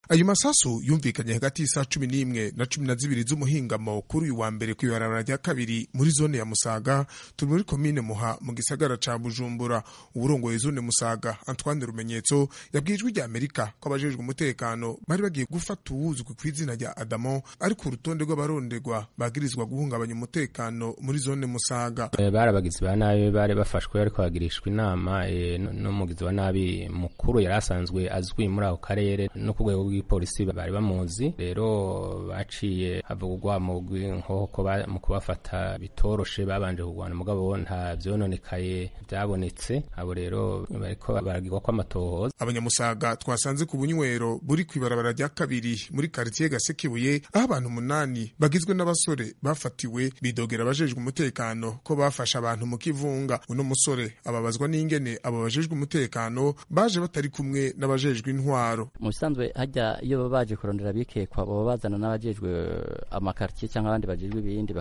ayo masasu yumvikanye hagati y'isaha cumi n'imwe na cumi na zibiri z'umuhingamo kuri uyu wa mbere kw'ibarabara rya kabiri muri zone ya musaga turi muri komine muha mu gisagara ca bujumbura uburongoye zone musaga antoine rumenyetso yabwiye ijwi rya amerika ko abajejwe umutekano bari bagiye gufata uwuzwi ku izina rya adamo ari ku rutonde rw'abarondegwa bagirizwa guhungabanya umutekano muri zone musaga bari abagizi ba nabi bari bafashwe ariko bagirishwa inama n'umugizi wa nabi mukuru yari asanzwe azwi muri ako karere no ku rwego rw'ipolisi bari bamuzi rero baciye havugwa urwamo rw'inkoko mu kubafata bitoroshe babanje kurwana mugabo nta vyononekaye vyabonetse abo rero bariko baragirwa ko amatohoza abanyamusaga twasanze ku bunywero buri kw'ibarabara rya kabiri muri karitiye gasekebuye aho abantu umunani bagizwe n'abasore bafatiwe bidogera abajejwe umutekano ko bafashe abantu mu kivunga uno musore ababazwa n'ingene abo bajejwe umutekano baje batari kumwe n'abajejwe intwaro mu bisanzwe hajya iyo baba baje kurondera abikekwa baba bazana n'abajejwe amakartiye cyangwa abandi bajejwe ibindi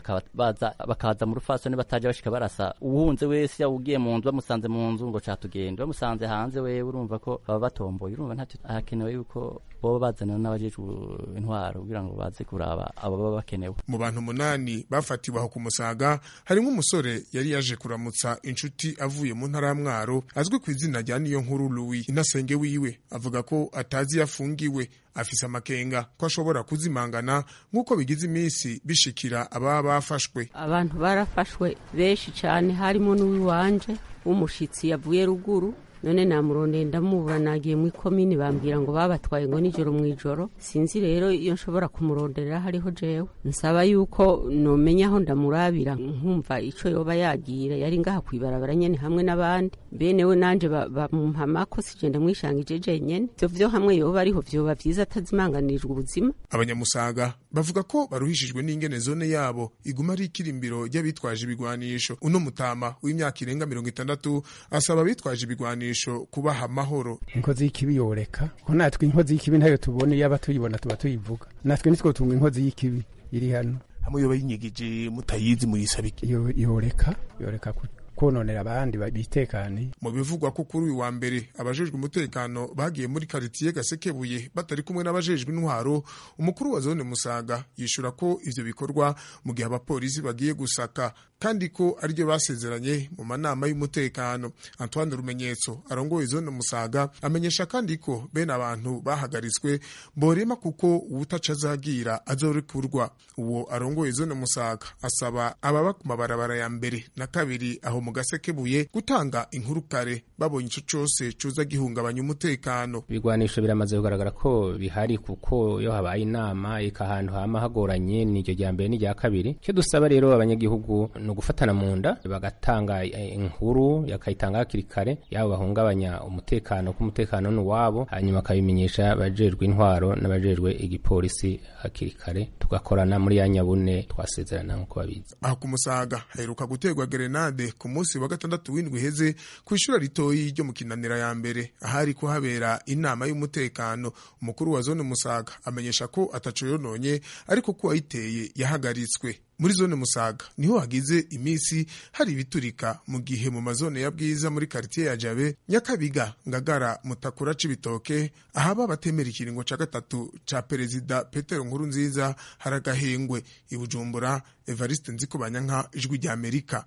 bakaza mu rufasoni bataje bashika barasa uwunze wese yawugiye mu nzu bamusanze mu nzu ngo catugenda bamusanze hanze wewe urumva ko baba batomboye urumva ntacyo hakenewe yuko boba bazana n'abajejwe intwaro kugira ngo baze kuraba abo baba bakenewe mu bantu umunani bafatiwe aho ku musaga harimo umusore yari yaje kuramutsa inshuti avuye mu ntara ya mwaro azwi ku izina rya niyo nkuru louis inasenge wiwe avuga ko atazi yafungiwe afise amakenga ko ashobora kuzimangana nk'uko bigize iminsi bishikira ababa bafashwe abantu barafashwe benshi cyane harimo n'uwiwanje w'umushitsi yavuye ruguru none namurondeye ndamubura nagiye mu ikomini bambwira ngo babatwaye ngo nijoro mu ijoro sinzi rero iyo nshobora kumuronderera hariho jewe nsaba yuko nomenya aho ndamurabira nkumva ico yoba yagira yari ngaha kwibarabara nyene hamwe n'abandi bene we nanje bamumpamako sije ndamwishangije jenyene ivyo vyo hamwe yoba ariho vyoba vyiza atazimanganirijwe ubuzima abanyamusaga bavuga ko baruhishijwe n'ingene zone yabo iguma ari ikirimbiro ry'abitwaje ibigwanisho uno mutama w'imyaka irenga mirongo itandatu asaba abitwaje ibigwanisho kubaha amahoro inkozi y'ikibi yoreka ko natwe inkozi y'ikibi ntayo tubona iyo aba tuyibona tuba tuyivuga natwe nitwo tunga inkozi y'ikibi iri hano hamwe yoba yinyigije mutayizi muyisaba iki yoreka yoreka kononera abandi bitekaniye mu bivugwa ko kuri uyu wa mbere abajejwe umutekano bagiye muri karitiye gasekebuye batari kumwe n'abajejwe intwaro umukuru wa zone musaga yishura ko ivyo bikorwa mu gihe abapolisi bagiye gusaka kandi ko aribyo basezeranye mu manama y'umutekano antoine rumenyetso arongoye zone musaga amenyesha kandi ko bene abantu bahagaritswe borema kuko uwutaca azagira azorekurwa uwo arongoye zone musaga asaba ababa ku mabarabara ya mbere na kabiri aho mu gasekebuye gutanga inkuru kare babonye ico cose coza gihungabanya umutekano ibigwanisho biramaze kugaragara ko bihari kuko iyo habaye inama ika ahantu hama hagoranye n'iryo rya mbere n'irya kabiri icyo dusaba rero abanyagihugu ni ugufatana mu nda bagatanga inkuru yakayitanga hakiri kare yabo bahungabanya umutekano ko umutekano ni uwabo hanyuma akabimenyesha abajejwe intwaro n'abajejwe igipolisi hakiri kare tugakorana muri ya nyabune twasezerana nk'uko babizi aho ku musaga haheruka guterwa gerenade ku munsi wa gatandatu w'indwi iheze ku ishuri ritoyi ryo mu kinanira ya mbere ahari kuhabera inama y'umutekano umukuru wa zone musaga amenyesha ko ataco yononye ariko ko uwayiteye yahagaritswe muri zone musaga niho hagize iminsi hari ibiturika mu gihe mu mazone ya bwiza muri karitiye ya jabe nyakabiga ngagara mutakura c'ibitoke ahaba batemera ikiringo ca gatatu ca perezida petero nkuru nziza haragahengwe ibujumbura evariste nzikobanyanka ijwi rya amerika